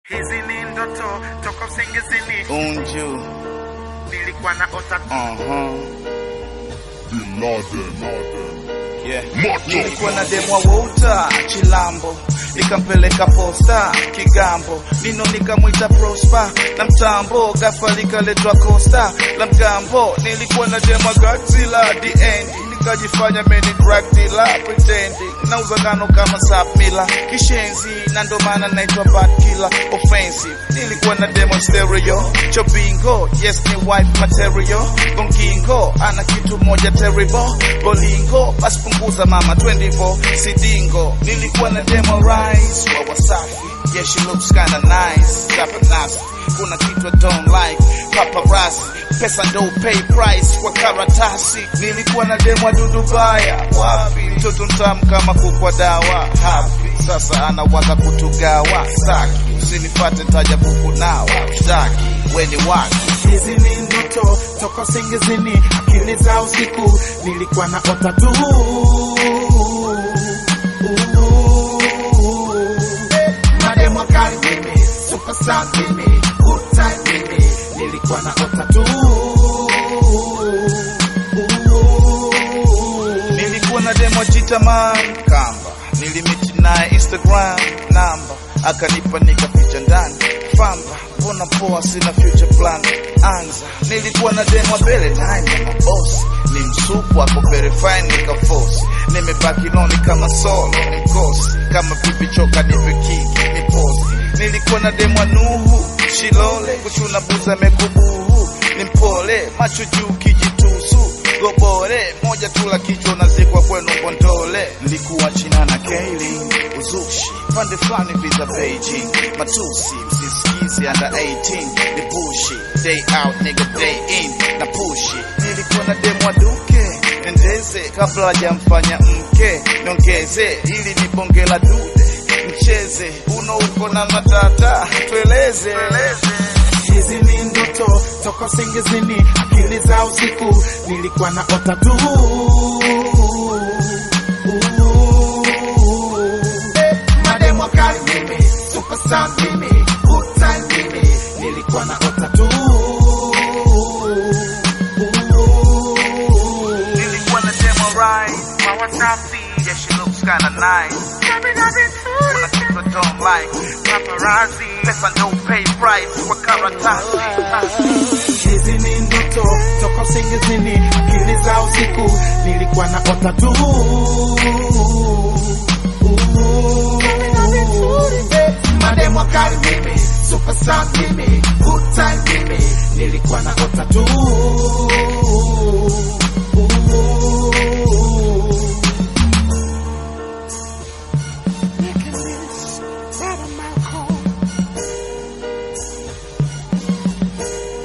Hizi ni ndoto toka usingizini, Unju. nilikuwa na ota Uh-huh. Bin Laden. Yeah. Macho. Nilikuwa na demwa wouta Chilambo, nikampeleka posta Kigambo, nino nikamwita Prosper na mtambo, ghafla likaletwa Costa la mgambo. Nilikuwa na demwa Godzilla the end, nikajifanya meni drug dealer pretending, nauza ngano kama sapmila kishenzi, na ndo maana naitwa bad killer offensive. Nilikuwa na demo stereo chobingo, yes ni wife material bongingo, ana kitu moja terrible bolingo, basi punguza mama 24 sidingo. Nilikuwa na demo rise wa Wasafi, yeah she looks kinda nice, chapa nasi kuna kitu I don't like paparazzi, pesa ndo pay price kwa karatasi. Nilikuwa na demo dudu baya, wapi mtoto mtamu kama kukwa dawa hapi, sasa anawaza kutugawa staki, usinifate taja buku nawa shtaki, weni waki Hizi ni ndoto toka usingizini, akili za usiku, nilikuwa na ota tu. Mademo kali mimi, superstar mimi, good time mimi, nilikuwa na ota tu. Nilikuwa na demo jitaman kamba, nilimiti naye Instagram namba, akanipa nikaficha ndani famba, mbona poa, sina future plan anza. Nilikuwa na demo mbele naye na mabosi, ni msupu ako very fine, nikaforce nimebaki loni kama solo, ni mkosi kama pipi choka, nipe kiki ni posi. Nilikuwa na demo Nuhu Shilole, kuchuna buza mekubuhu, ni mpole macho juu kijitusu gobore moja tu la kichwa nazikwa kwenu Mbondole. Nilikuwa China na Kailin uzushi pande fulani visa Beijing matusi msisikizi under 18 ni pushi day out nigga day in na pushi. Nilikuwa na demo duke endeze kabla hajamfanya mke niongeze ili nibonge la dude mcheze uno uko na matata tueleze Hizi ni ndoto toka usingizini, akili za usiku, nilikuwa na ota tu. Mademo kali mimi, superstar mimi, good time mimi, nilikuwa na ota tu. Nilikuwa na demo right Mama safi Yeah she looks kinda nice Kuna kitu I don't like Paparazzi Pesa ndo pay price Kwa karatasi Hizi ni ndoto toka usingizini, akili za usiku, nilikuwa na ota tu. Mademo kali mimi, superstar mimi, good time mimi, nilikuwa na ota tu.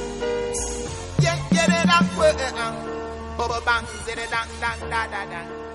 Yeah, get it up, uh, uh, bubble bang, zit it dang, dang, da, da, da.